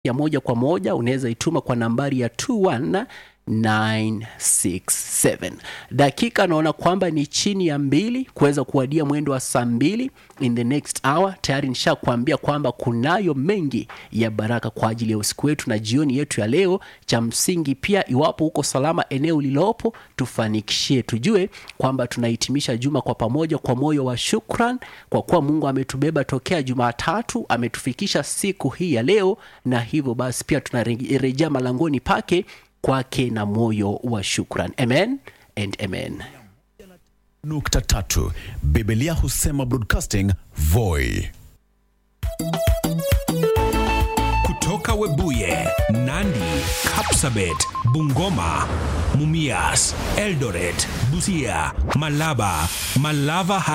ya moja kwa moja unaweza ituma kwa nambari ya 21967 dakika naona kwamba ni chini ya mbili kuweza kuwadia mwendo wa saa mbili in the next hour tayari nishakuambia kwamba kunayo mengi ya baraka kwa ajili ya usiku wetu na jioni yetu ya leo cha msingi pia iwapo uko salama eneo lilopo tufanikishie tujue kwamba tunahitimisha juma kwa pamoja kwa moyo wa shukran kwa kuwa mungu ametubeba tokea jumatatu ametufikisha siku hii ya leo na hivyo basi pia tunarejea malangoni pake kwake na moyo wa shukran amen and amen nukta tatu Biblia husema broadcasting Voi. kutoka Webuye, Nandi, Kapsabet, Bungoma, Mumias, Eldoret, Busia, Malaba, Malava